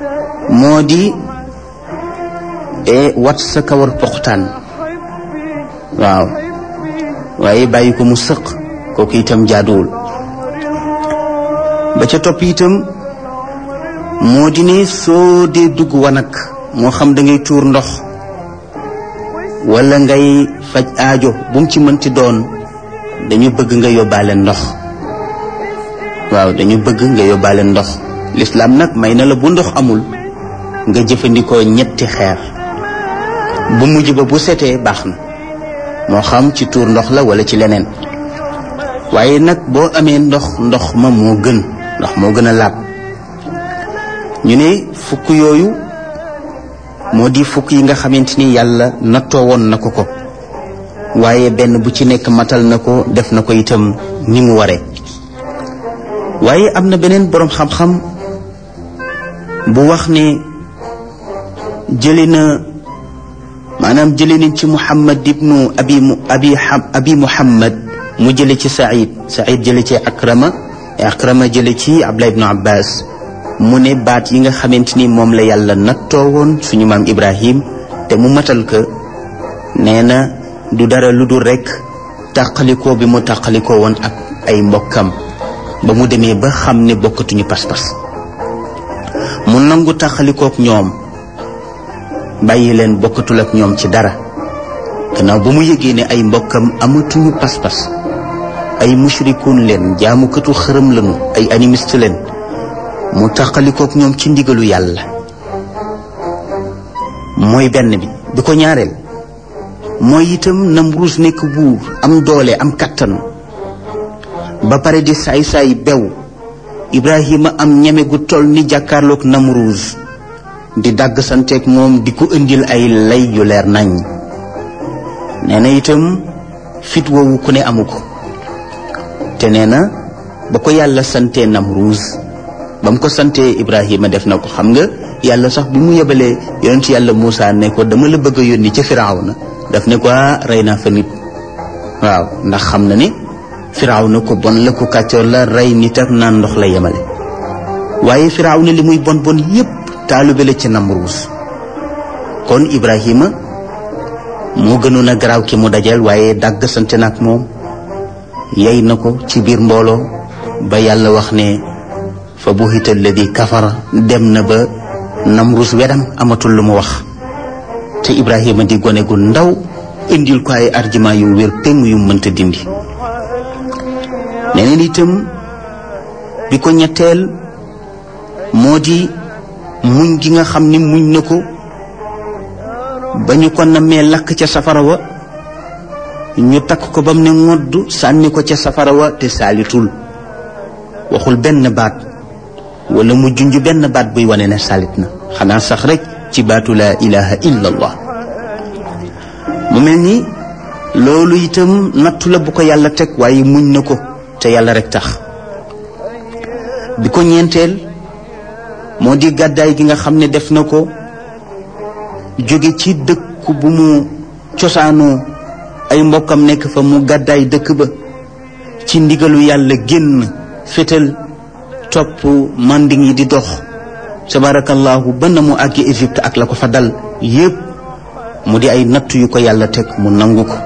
moo di wat sa kawar poxtaan waaw waaye bàyyi ko mu sëq kooku itam jaaduwul ba ca topp itam moo di ne soo dee dugg wanag moo xam da ngay tuur ndox wala ngay faj aajo bu mu ci mënti doon dañu bëgg nga yóbbaale ndox waaw dañu bëgg nga yóbbaale ndox lislaam nag may na la bu ndox amul nga jëfandikoo ñetti xeer bu mujj ba bu setee baax na moo xam ci tuur ndox la wala ci leneen waaye nag boo amee ndox ndox ma moo gën ndox moo gën a laab ñu ne fukk yooyu moo di fukk yi nga xamante ni yàlla nattoo woon na ko ko waaye benn bu ci nekk matal na ko def na ko itam ni mu waree waaye am na beneen boroom xam-xam bu wax ne jëli na maanaam jëli nañ ci muhammad ibnu abi abi abi muhammad mu jële ci saïd saïd jële ci akrama akrama jële ci abdullah ibnu abbas mu ne baat yi nga xamante ni moom la yàlla nattoo woon suñu maam ibrahim te mu matal ko nee na du dara lu dul rekk tàqalikoo bi mu tàqalikoo woon ak ay mbokkam ba mu demee ba xam ne bokkatuñu pas-pas mu nangu tàqalikook ñoom bàyyi leen bokkatul ak ñoom ci dara gannaaw ba mu yëgee ne ay mbokkam amatuñu pas-pas ay mushrikuun leen jaamukatu xërëm lañu ay animiste leen mu tàqalikook ñoom ci ndigalu yàlla mooy benn bi bi ko ñaareel mooy itam Namruus nekk buur am doole am kattan ba pare di saay-saay bew Ibrahima am ñeme gu toll ni jàkkaarloog Namruus di dàgg santeeg moom di ko indil ay lay yu leer nañ nee na itam fit woowu ku ne amu ko te nee na ba ko yàlla santee Namruus ba mu ko santee Ibrahima def na ko xam nga yàlla sax bi mu yebalee yonent yàlla Moussa ne ko dama la bëgg a yónni ca Firawna daf ne ko rey naa fa nit waaw ndax xam na ne Firawna ko bon la ko kàccoor la rey nit ak naan ndox la yemale waaye Firawna li muy bon bon yépp taalube la ci Namruus kon Ibrahima moo gënoon a garaaw ki mu dajal waaye dàgg sante nag moom yey na ko ci biir mbooloo ba yàlla wax ne fa buhita alladi kafara dem na ba Namruus wedam amatul lu mu wax te Ibrahima di gone gu ndaw indil ko ay argument yu wér péng yu mënta dindi neneen itam bi ko ñetteel moo di muñ gi nga xam ni muñ na ko ba ñu ko nammee lakk ca safara wa ñu takk ko ba mu ne ngodd sànni ko ca safara wa te saalitul waxul benn baat wala mu junj benn baat buy wane ne salit na xanaa sax rek ci baatu laa ilaha illa allah mu mel ni loolu itam nattu la bu ko yàlla teg waaye muñ na ko te yàlla rek tax bi ko ñeenteel moo di gàddaay gi nga xam ne def na ko jóge ci dëkk bu mu cosaanoo ay mbokkam nekk fa mu gàddaay dëkk ba ci ndigalu yàlla génn fétal topp manding yi di dox tabarakallahu ba na mu àggi Égypte ak la ko fa dal yépp mu di ay natt yu ko yàlla teg mu nangu ko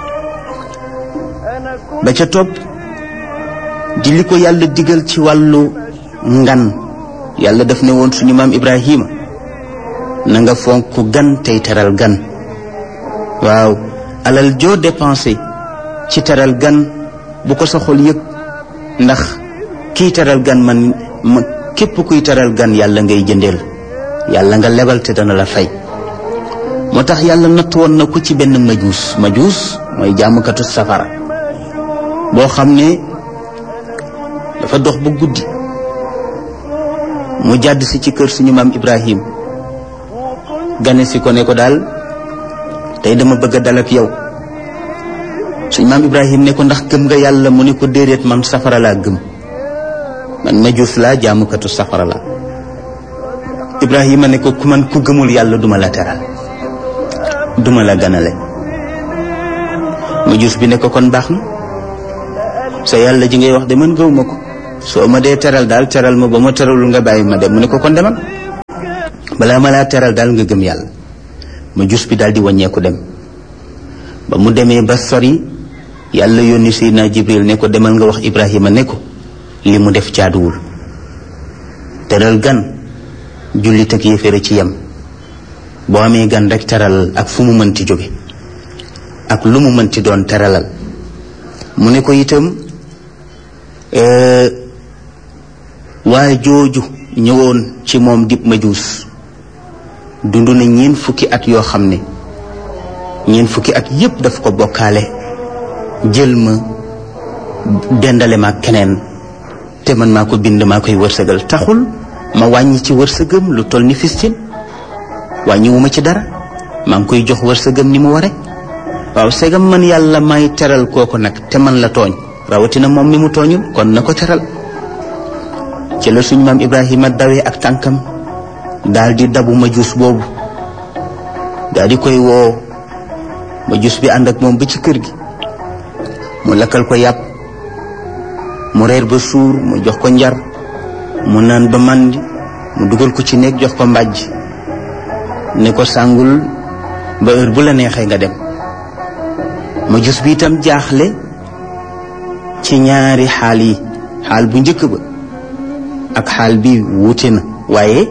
ba ca topp di li ko yàlla digal ci wàllu ngan yàlla daf ne woon suñu maam Ibrahima na nga fonk gan tey teral gan waaw alal joo dépensé ci teral gan bu ko sa xol yëg ndax kii teral gan man ma képp kuy teral gan yàlla ngay jëndeel yàlla nga lebal te dana la fay moo tax yàlla natt woon na ko ci benn majuus majuus mooy jaamukatu safara boo xam ne dafa dox ba guddi mu jàdd si ci kër suñu maam Ibrahim gane si ko ne ko daal tey dama bëgg a dal ak yow suñu maam Ibrahim ne ko ndax gëm nga yàlla mu ne ko déedéet man safara laa gëm man majuus laa jaamukatu safara laa Ibrahima ne ko ku man ku gëmul yàlla duma la teral duma la ganale majuus bi ne ko kon baax na sa yàlla ji ngay wax de man gëw ma ko soo ma dee teral daal teral ma ba ma teralul nga bàyyi ma dem mu ne ko kon demal balaa ma laa teral daal nga gëm yàlla ma jus bi daal di wàññeeku dem ba mu demee ba sori yàlla yónni Seydina Jibril ne ko demal nga wax Ibrahima ne ko li mu def jaaduwul teral gan jullit ak yéeféere ci yem boo amee gan rek teralal ak fu mu mënti jóge ak lu mu mënti doon teralal mu ne ko itam waaye jooju ñëwoon ci moom dib majuus dund na ñeen fukki at yoo xam ne ñeen fukki at yépp daf ko bokkaale jël ma dendale ma keneen te man maa ko bind maa koy wërsëgal taxul ma wàññi ci wërsëgam lu toll ni fistin wàññiwuma ci dara maa ngi koy jox wërsëgam ni mu ware waaw segam man yàlla may teral kooku nag te man la tooñ rawatina moom mi mu tooñul kon na ko teral ci la suñu maam Ibrahima dawee ak tànkam daal di dabu majuus boobu daal di koy woo majuus bi ànd ak moom ba ci kër gi mu lakkal ko yàpp mu reer ba suur mu jox ko njar mu naan ba màndi mu dugal ko ci néeg jox ko mbàjj ne ko sàngul ba heure bu la neexee nga dem majuus bi itam jaaxle ci ñaari xaal yi xaal bu njëkk ba ak xaal bi wuute na waaye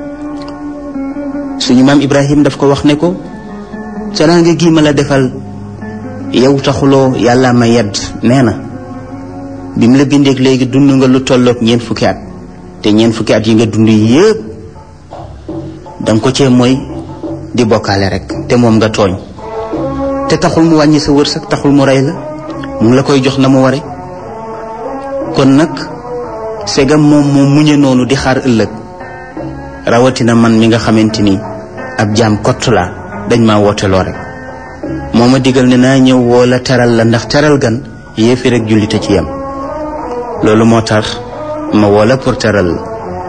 suñu maam Ibrahim daf ko wax ne ko teraanga gi ma la defal yow taxuloo yàlla ma yedd nee na bi mu la bindeeg léegi dund nga lu tolloog ñeent fukki at te ñeent fukki at yi nga dund yépp danga ko cee mooy di bokkaale rek te moom nga tooñ te taxul mu wàññi sa wërsëg taxul mu rey la mu ngi la koy jox na mu ware kon nag segam moom moo muñe noonu di xaar ëllëg rawatina man mi nga xamante ni ab jaam kott laa dañ maa wooteloo rek moo ma digal ne naa ñëw woo la teral la ndax teral gan yéefi rek jullite ci yem loolu moo tax ma woo la pour teral la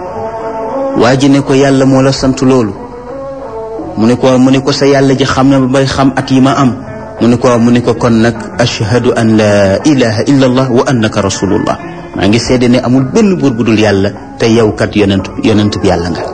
waa ji ne ko yàlla moo la sant loolu mu ne ko mu ne ko sa yàlla ji xam na ba bay xam at yi ma am mu ne ko mu ne ko kon nag ashhadu an la ilaha illa allah wa annaka rasulullah maa ngi seede ne amul benn buur bu dul yàlla te yow kat yonent yonent bi yàlla nga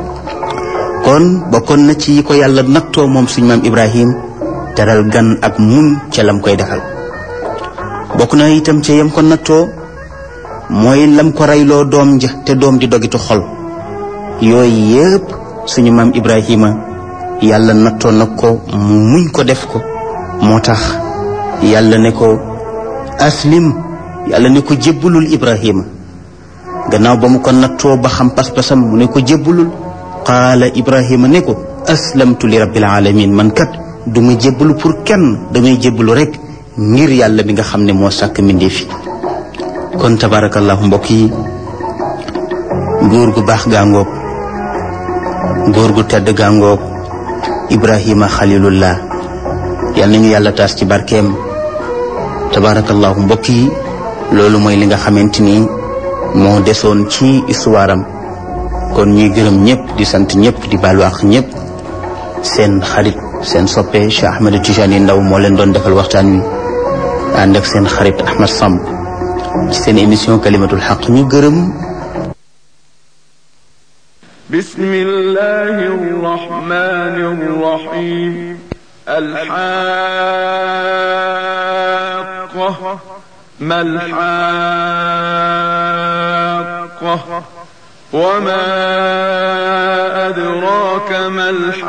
kon bokkoon na ci ko yàlla nattoo moom suñu maam Ibrahim teral gan ak mun ca lam koy defal bokk na itam ca yam ko nattoo mooy lam ko reyloo doom ja te doom di dogitu xol yooyu yëpp suñu maam Ibrahima yàlla nattoo na ko mu muñ ko def ko moo tax yàlla ne ko aslim yàlla ne ko jébbalul Ibrahima gannaaw ba mu ko nattoo ba xam pas-pasam mu ne ko jébbalul qaala Ibrahima ne ko aslamtu li rabbil alamin man kat du ma jébbalu pour kenn damay jébbalu rek ngir yàlla bi nga xam ne moo sàkk mbindeef yi kon tabarakallahu mbokk yi góor gu baax gaangoog góor gu tedd gaangoog Ibrahima xalilullah yal nañu yàlla taas ci barkeem tabarakallahu mbokk yi loolu mooy li nga xamante ni moo desoon ci histoire am kon ñuy gërëm ñëpp di sant ñëpp di baalu àq ñëpp seen xarit seen soppe Cheikh Ahmed Tijani Ndaw moo leen doon defal waxtaan wi ànd ak seen xarit Ahmed Samb ci seen émission kalimatul xaq ñu gërëm bismillahi rrahmani rrahim alxaqa malxaqa وما أدراك ما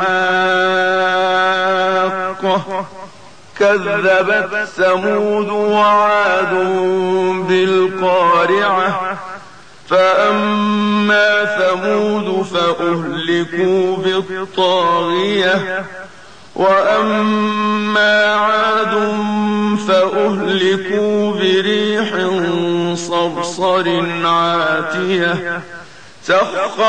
الحاقة كذبت ثمود وعاد بالقارعة فأما ثمود فأهلكوا بالطاغية وأما عاد فأهلكوا بريح صرصر عاتية سخر